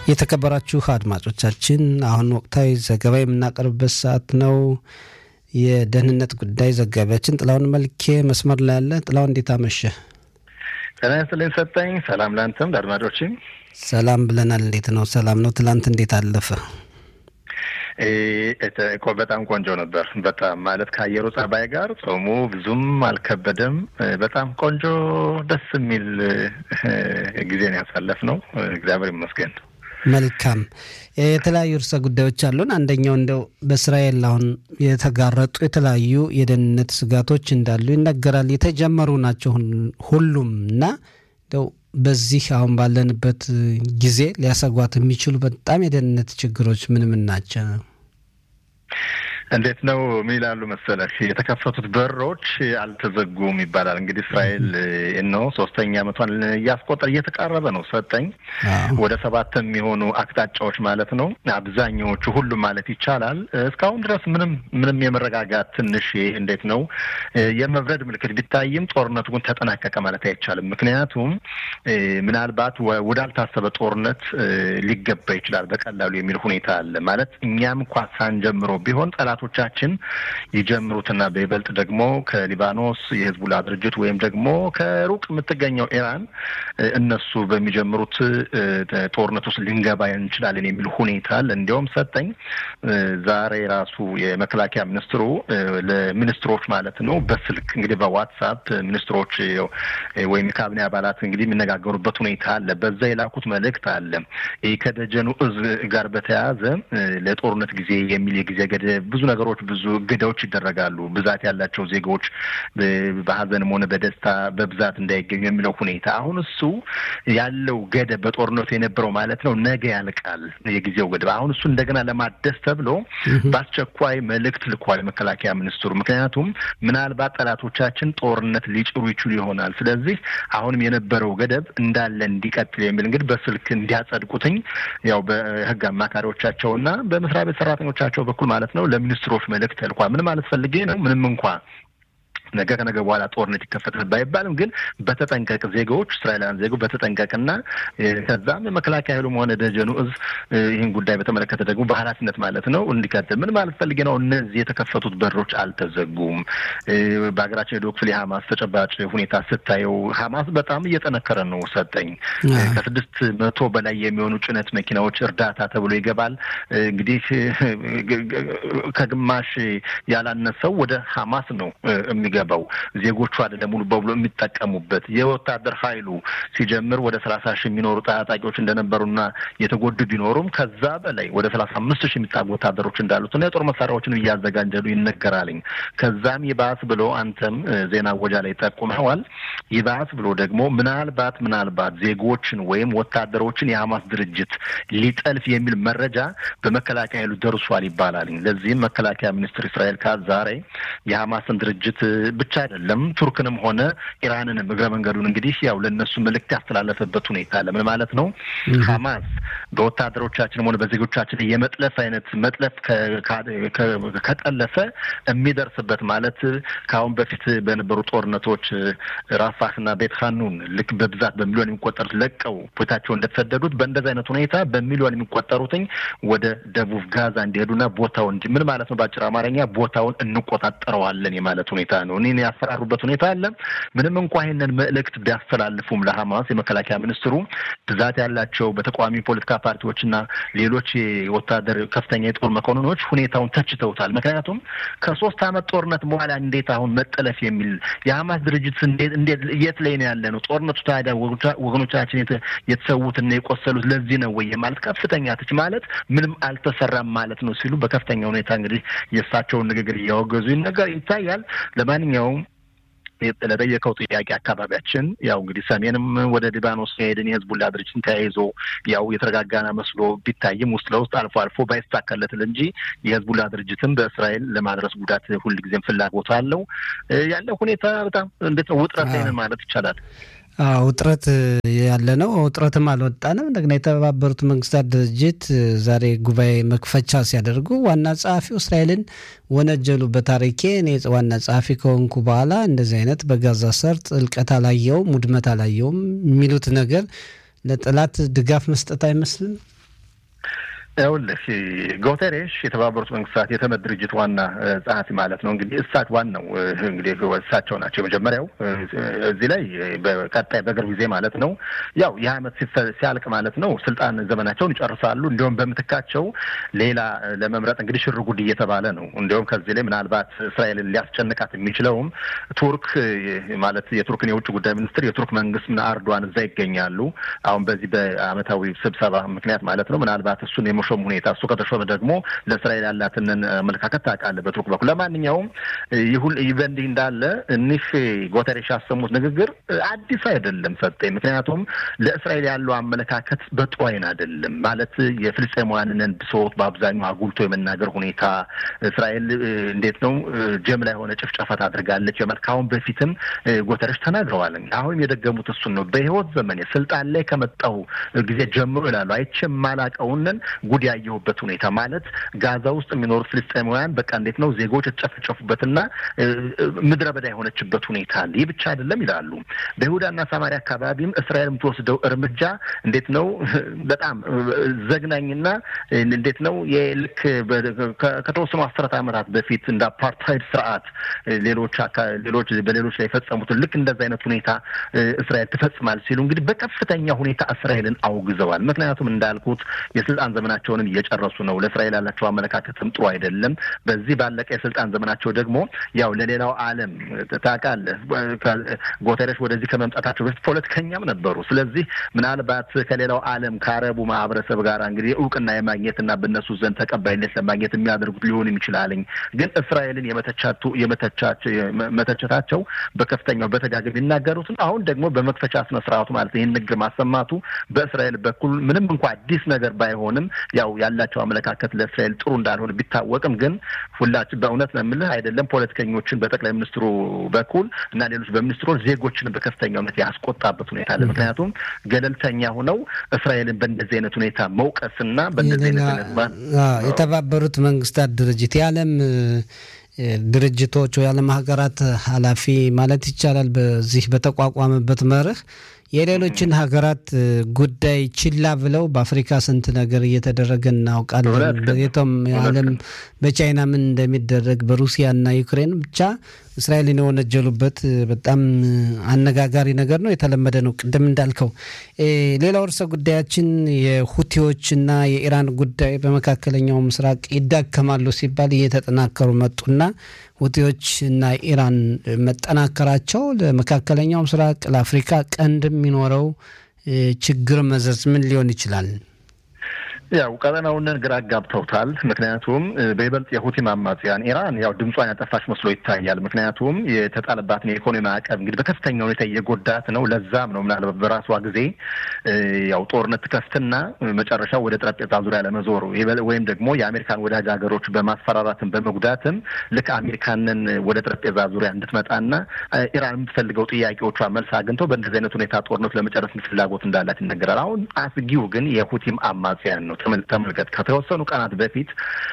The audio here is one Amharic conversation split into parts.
የተከበራችሁ አድማጮቻችን አሁን ወቅታዊ ዘገባ የምናቀርብበት ሰዓት ነው። የደህንነት ጉዳይ ዘጋቢያችን ጥላውን መልኬ መስመር ላይ ያለ። ጥላውን እንዴት አመሸ? ጤና ይስጥልኝ ሰጠኝ። ሰላም ለአንተም ለአድማጮችም ሰላም ብለናል። እንዴት ነው? ሰላም ነው። ትላንት እንዴት አለፈ? በጣም ቆንጆ ነበር። በጣም ማለት ከአየሩ ጸባይ ጋር ጾሙ ብዙም አልከበደም። በጣም ቆንጆ ደስ የሚል ጊዜን ያሳለፍ ነው። እግዚአብሔር ይመስገን። መልካም የተለያዩ ርዕሰ ጉዳዮች አሉን። አንደኛው እንደው በእስራኤል አሁን የተጋረጡ የተለያዩ የደህንነት ስጋቶች እንዳሉ ይነገራል። የተጀመሩ ናቸው ሁሉም እና እንደው በዚህ አሁን ባለንበት ጊዜ ሊያሰጓት የሚችሉ በጣም የደህንነት ችግሮች ምን ምን ናቸው? እንዴት ነው ምን ይላሉ መሰለህ፣ የተከፈቱት በሮች አልተዘጉም ይባላል። እንግዲህ እስራኤል ነው ሶስተኛ ዓመቷን እያስቆጠር እየተቃረበ ነው። ሰጠኝ ወደ ሰባት የሚሆኑ አቅጣጫዎች ማለት ነው። አብዛኛዎቹ ሁሉም ማለት ይቻላል እስካሁን ድረስ ምንም ምንም የመረጋጋት ትንሽ እንዴት ነው የመብረድ ምልክት ቢታይም ጦርነቱ ግን ተጠናቀቀ ማለት አይቻልም። ምክንያቱም ምናልባት ወዳልታሰበ ጦርነት ሊገባ ይችላል በቀላሉ የሚል ሁኔታ አለ ማለት እኛም እንኳ ሳንጀምሮ ቢሆን ጠላቶቻችን ይጀምሩትና በይበልጥ ደግሞ ከሊባኖስ የህዝቡላ ድርጅት ወይም ደግሞ ከሩቅ የምትገኘው ኢራን እነሱ በሚጀምሩት ጦርነት ውስጥ ልንገባ እንችላለን የሚል ሁኔታ አለ። እንዲያውም ሰጠኝ ዛሬ ራሱ የመከላከያ ሚኒስትሩ ለሚኒስትሮች ማለት ነው በስልክ እንግዲህ በዋትሳፕ ሚኒስትሮች ወይም የካቢኔ አባላት እንግዲህ የሚነጋገሩበት ሁኔታ አለ። በዛ የላኩት መልእክት አለ። ይህ ከደጀኑ እዝ ጋር በተያያዘ ለጦርነት ጊዜ የሚል የጊዜ ገደብ ብዙ ነገሮች ብዙ እገዳዎች ይደረጋሉ። ብዛት ያላቸው ዜጎች በሀዘንም ሆነ በደስታ በብዛት እንዳይገኙ የሚለው ሁኔታ አሁን እሱ ያለው ገደብ በጦርነቱ የነበረው ማለት ነው ነገ ያልቃል የጊዜው ገደብ። አሁን እሱ እንደገና ለማደስ ተብሎ በአስቸኳይ መልእክት ልኳል መከላከያ ሚኒስትሩ። ምክንያቱም ምናልባት ጠላቶቻችን ጦርነት ሊጭሩ ይችሉ ይሆናል። ስለዚህ አሁንም የነበረው ገደብ እንዳለ እንዲቀጥል የሚል እንግዲህ በስልክ እንዲያጸድቁትኝ ያው በህግ አማካሪዎቻቸውና በመስሪያ ቤት ሰራተኞቻቸው በኩል ማለት ነው ለሚኒስትሮች መልእክት ተልኳል። ምን ማለት ፈልጌ ነው ምንም እንኳ ነገ ከነገ በኋላ ጦርነት ይከፈታል ባይባልም ግን በተጠንቀቅ ዜጎች እስራኤላውያን ዜጎች በተጠንቀቅና ከዛም የመከላከያ ኃይሉም ሆነ ደጀኑ እዝ ይህን ጉዳይ በተመለከተ ደግሞ በኃላፊነት ማለት ነው እንዲቀጥል ምን ማለት ፈልጌ ነው። እነዚህ የተከፈቱት በሮች አልተዘጉም። በሀገራችን የደቡብ ክፍል የሀማስ ተጨባጭ ሁኔታ ስታየው ሀማስ በጣም እየጠነከረ ነው። ሰጠኝ ከስድስት መቶ በላይ የሚሆኑ ጭነት መኪናዎች እርዳታ ተብሎ ይገባል። እንግዲህ ከግማሽ ያላነሰው ወደ ሀማስ ነው የሚገባው ዜጎቹ አይደለም ሙሉ በሙሉ የሚጠቀሙበት የወታደር ኃይሉ ሲጀምር ወደ ሰላሳ ሺህ የሚኖሩ ታጣቂዎች እንደነበሩና የተጎዱ ቢኖሩም ከዛ በላይ ወደ ሰላሳ አምስት ሺህ የሚጣጉ ወታደሮች እንዳሉትና የጦር መሳሪያዎችን እያዘጋጀሉ ይነገራልኝ። ከዛም ይባስ ብሎ አንተም ዜና ወጃ ላይ ጠቁመዋል። ይባስ ብሎ ደግሞ ምናልባት ምናልባት ዜጎችን ወይም ወታደሮችን የሀማስ ድርጅት ሊጠልፍ የሚል መረጃ በመከላከያ ኃይሉ ደርሷል ይባላል። ለዚህም መከላከያ ሚኒስትር እስራኤል ካዝ ዛሬ የሀማስን ድርጅት ብቻ አይደለም ቱርክንም ሆነ ኢራንንም እግረ መንገዱን እንግዲህ ያው ለእነሱ መልእክት ያስተላለፈበት ሁኔታ አለ። ምን ማለት ነው? ሀማስ በወታደሮቻችንም ሆነ በዜጎቻችን የመጥለፍ አይነት መጥለፍ ከጠለፈ የሚደርስበት ማለት ከአሁን በፊት በነበሩ ጦርነቶች ራፋህና ቤት ሀኑን ልክ በብዛት በሚሊዮን የሚቆጠሩት ለቀው ቦታቸው እንደተሰደዱት በእንደዚህ አይነት ሁኔታ በሚሊዮን የሚቆጠሩትኝ ወደ ደቡብ ጋዛ እንዲሄዱና ቦታውን እንጂ ምን ማለት ነው? በአጭር አማርኛ ቦታውን እንቆጣጠረዋለን የማለት ሁኔታ ነው። እኔን ያፈራሩበት ሁኔታ አለ። ምንም እንኳ ይህንን መልእክት ቢያስተላልፉም ለሀማስ የመከላከያ ሚኒስትሩ ብዛት ያላቸው በተቃዋሚ ፖለቲካ ፓርቲዎችና ሌሎች የወታደር ከፍተኛ የጦር መኮንኖች ሁኔታውን ተችተውታል። ምክንያቱም ከሶስት ዓመት ጦርነት በኋላ እንዴት አሁን መጠለፍ የሚል የሀማስ ድርጅት እንዴት የት ላይ ነው ያለ ነው? ጦርነቱ ታዲያ ወገኖቻችን የተሰዉትና የቆሰሉት ለዚህ ነው ወይ ማለት ከፍተኛ ትች ማለት ምንም አልተሰራም ማለት ነው ሲሉ በከፍተኛ ሁኔታ እንግዲህ የእሳቸውን ንግግር እያወገዙ ይነገር ይታያል። ለማንኛውም ለጠየቀው ጥያቄ አካባቢያችን ያው እንግዲህ ሰሜንም ወደ ሊባኖስ ከሄድን የህዝቡላ ድርጅትን ተያይዞ ያው የተረጋጋና መስሎ ቢታይም ውስጥ ለውስጥ አልፎ አልፎ ባይሳካለትል እንጂ የህዝቡላ ድርጅትን በእስራኤል ለማድረስ ጉዳት ሁልጊዜም ፍላጎት አለው። ያለው ሁኔታ በጣም እንዴት ነው ውጥረት ላይ ነን ማለት ይቻላል። ውጥረት ያለ ነው። ውጥረትም አልወጣንም። እንደገና የተባበሩት መንግስታት ድርጅት ዛሬ ጉባኤ መክፈቻ ሲያደርጉ ዋና ጸሐፊው እስራኤልን ወነጀሉ። በታሪኬ እኔ ዋና ጸሐፊ ከሆንኩ በኋላ እንደዚህ አይነት በጋዛ ሰርጥ እልቀት አላየውም፣ ውድመት አላየውም የሚሉት ነገር ለጠላት ድጋፍ መስጠት አይመስልም። ይኸውልህ ጉተሬሽ የተባበሩት መንግስታት የተመድ ድርጅት ዋና ጸሐፊ ማለት ነው። እንግዲህ እሳት ዋናው እንግዲህ እሳቸው ናቸው የመጀመሪያው። እዚህ ላይ በቀጣይ በቅርብ ጊዜ ማለት ነው ያው ይህ ዓመት ሲያልቅ ማለት ነው ስልጣን ዘመናቸውን ይጨርሳሉ። እንዲሁም በምትካቸው ሌላ ለመምረጥ እንግዲህ ሽር ጉድ እየተባለ ነው። እንዲሁም ከዚህ ላይ ምናልባት እስራኤልን ሊያስጨንቃት የሚችለውም ቱርክ ማለት የቱርክን የውጭ ጉዳይ ሚኒስትር የቱርክ መንግስት አርዷን እዛ ይገኛሉ። አሁን በዚህ በአመታዊ ስብሰባ ምክንያት ማለት ነው ምናልባት እሱን የመሾም ሁኔታ እሱ ከተሾመ ደግሞ ለእስራኤል ያላትን አመለካከት ታውቃለህ በቱርክ በኩል። ለማንኛውም ይሁን በእንዲህ እንዳለ እኒህ ጉተሬሽ ያሰሙት ንግግር አዲስ አይደለም ሰጠኝ። ምክንያቱም ለእስራኤል ያለው አመለካከት በጥሩ አይን አይደለም ማለት የፍልስጤማውያንን ብሶት በአብዛኛው አጉልቶ የመናገር ሁኔታ እስራኤል እንዴት ነው ጀምላ የሆነ ጭፍጨፋ ታደርጋለች የማለት ከአሁን በፊትም ጉተሬሽ ተናግረዋል። አሁንም የደገሙት እሱን ነው። በህይወት ዘመን ስልጣን ላይ ከመጣሁ ጊዜ ጀምሮ ይላሉ አይቼ የማላቀውንን ጉድ ያየሁበት ሁኔታ ማለት ጋዛ ውስጥ የሚኖሩት ፍልስጤማውያን በቃ እንዴት ነው ዜጎች የተጨፈጨፉበትና ምድረ በዳ የሆነችበት ሁኔታ አለ። ይህ ብቻ አይደለም ይላሉ። በይሁዳና ሰማሪያ አካባቢም እስራኤል የምትወስደው እርምጃ እንዴት ነው በጣም ዘግናኝና እንዴት ነው የልክ ከተወሰኑ አስርት ዓመታት በፊት እንደ አፓርታይድ ስርዓት ሌሎች ሌሎች በሌሎች ላይ የፈጸሙትን ልክ እንደዚ አይነት ሁኔታ እስራኤል ትፈጽማል ሲሉ እንግዲህ በከፍተኛ ሁኔታ እስራኤልን አውግዘዋል። ምክንያቱም እንዳልኩት የስልጣን ዘመናቸውንም እየጨረሱ ነው። ለእስራኤል ያላቸው አመለካከትም ጥሩ አይደለም። በዚህ ባለቀ የስልጣን ዘመናቸው ደግሞ ያው ለሌላው ዓለም ታውቃለህ፣ ጉተሬሽ ወደዚህ ከመምጣታቸው በፊት ፖለቲከኛም ነበሩ። ስለዚህ ምናልባት ከሌላው ዓለም ከአረቡ ማህበረሰብ ጋር እንግዲህ እውቅና የማግኘትና በእነሱ ዘንድ ተቀባይነት ለማግኘት የሚያደርጉት ሊሆንም ይችላልኝ። ግን እስራኤልን የመተቻቱ መተቸታቸው በከፍተኛው በተጋገም የሚናገሩትን አሁን ደግሞ በመክፈቻ ስነ ስርዓቱ ማለት ይህን ንግግር ማሰማቱ በእስራኤል በኩል ምንም እንኳ አዲስ ነገር ባይሆንም ያው ያላቸው አመለካከት ለእስራኤል ጥሩ እንዳልሆነ ቢታወቅም ግን ሁላችን በእውነት ነው የምልህ አይደለም ፖለቲከኞችን በጠቅላይ ሚኒስትሩ በኩል እና ሌሎች በሚኒስትሮች ዜጎችን በከፍተኛ እውነት ያስቆጣበት ሁኔታ አለ። ምክንያቱም ገለልተኛ ሆነው እስራኤልን በእንደዚህ አይነት ሁኔታ መውቀስና በእንደዚህ አይነት የተባበሩት መንግስታት ድርጅት የዓለም ድርጅቶች የዓለም ሀገራት ኃላፊ ማለት ይቻላል በዚህ በተቋቋመበት መርህ የሌሎችን ሀገራት ጉዳይ ችላ ብለው በአፍሪካ ስንት ነገር እየተደረገ እናውቃለን። በየቶም ዓለም በቻይና ምን እንደሚደረግ በሩሲያና ዩክሬን ብቻ እስራኤልን የወነጀሉበት በጣም አነጋጋሪ ነገር ነው። የተለመደ ነው። ቅድም እንዳልከው ሌላው ርዕሰ ጉዳያችን የሁቲዎችና የኢራን ጉዳይ በመካከለኛው ምስራቅ ይዳከማሉ ሲባል እየተጠናከሩ መጡና ሁቲዎች እና ኢራን መጠናከራቸው ለመካከለኛው ምስራቅ ለአፍሪካ ቀንድ የሚኖረው ችግር መዘዝ ምን ሊሆን ይችላል? ያው ቀጠናውን ግራ አጋብተውታል። ምክንያቱም በይበልጥ የሁቲም አማጽያን ኢራን ያው ድምጿን ያጠፋች መስሎ ይታያል። ምክንያቱም የተጣለባትን የኢኮኖሚ ማዕቀብ እንግዲህ በከፍተኛ ሁኔታ እየጎዳት ነው። ለዛም ነው ምናልባት በራሷ ጊዜ ያው ጦርነት ትከፍትና መጨረሻው ወደ ጠረጴዛ ዙሪያ ለመዞር ወይም ደግሞ የአሜሪካን ወዳጅ ሀገሮች በማስፈራራትም በመጉዳትም ልክ አሜሪካንን ወደ ጠረጴዛ ዙሪያ እንድትመጣና ኢራን የምትፈልገው ጥያቄዎቿ መልስ አግኝተው በእንደዚህ አይነት ሁኔታ ጦርነት ለመጨረስ ፍላጎት እንዳላት ይነገራል። አሁን አስጊው ግን የሁቲም አማጽያን ነው። ተመልከት ከተወሰኑ ቀናት በፊት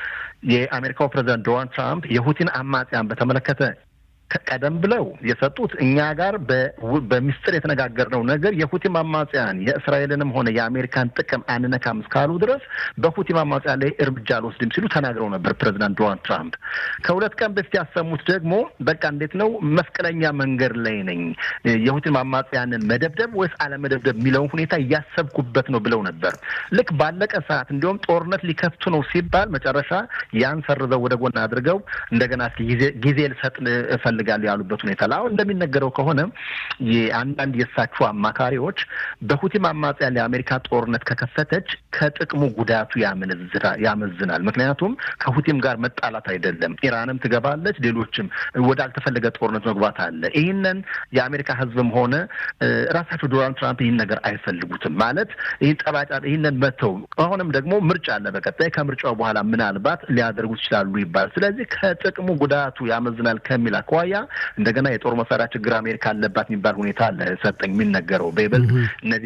የአሜሪካው ፕሬዚዳንት ዶናልድ ትራምፕ የሁቲን አማጽያን በተመለከተ ቀደም ብለው የሰጡት እኛ ጋር በሚስጥር የተነጋገርነው ነገር የሁቲም አማጽያን የእስራኤልንም ሆነ የአሜሪካን ጥቅም አንነካም እስካሉ ድረስ በሁቲም አማጽያን ላይ እርምጃ አልወስድም ሲሉ ተናግረው ነበር ፕሬዚዳንት ዶናልድ ትራምፕ። ከሁለት ቀን በፊት ያሰሙት ደግሞ በቃ እንዴት ነው መስቀለኛ መንገድ ላይ ነኝ፣ የሁቲም አማጽያንን መደብደብ ወይስ አለመደብደብ የሚለውን ሁኔታ እያሰብኩበት ነው ብለው ነበር። ልክ ባለቀ ሰዓት እንዲሁም ጦርነት ሊከፍቱ ነው ሲባል መጨረሻ ያን ሰርዘው ወደ ጎን አድርገው እንደገና ጊዜ ልሰጥ እፈልጋለሁ ያሉበት ሁኔታ አሁን እንደሚነገረው ከሆነ የአንዳንድ የእሳቸው አማካሪዎች በሁቲም አማጽያን የአሜሪካ ጦርነት ከከፈተች ከጥቅሙ ጉዳቱ ያመዝናል። ምክንያቱም ከሁቲም ጋር መጣላት አይደለም፣ ኢራንም ትገባለች፣ ሌሎችም ወዳልተፈለገ ጦርነት መግባት አለ። ይህንን የአሜሪካ ሕዝብም ሆነ ራሳቸው ዶናልድ ትራምፕ ይህን ነገር አይፈልጉትም። ማለት ይህን ጠባጫ ይህንን መተው አሁንም ደግሞ ምርጫ አለ በቀጣይ ከምርጫው በኋላ ምናልባት ሊያደርጉት ይችላሉ ይባላል። ስለዚህ ከጥቅሙ ጉዳቱ ያመዝናል ከሚል አኳያ እንደገና የጦር መሳሪያ ችግር አሜሪካ አለባት የሚባል ሁኔታ አለ ሰጠኝ የሚነገረው በይበልጥ እነዚህ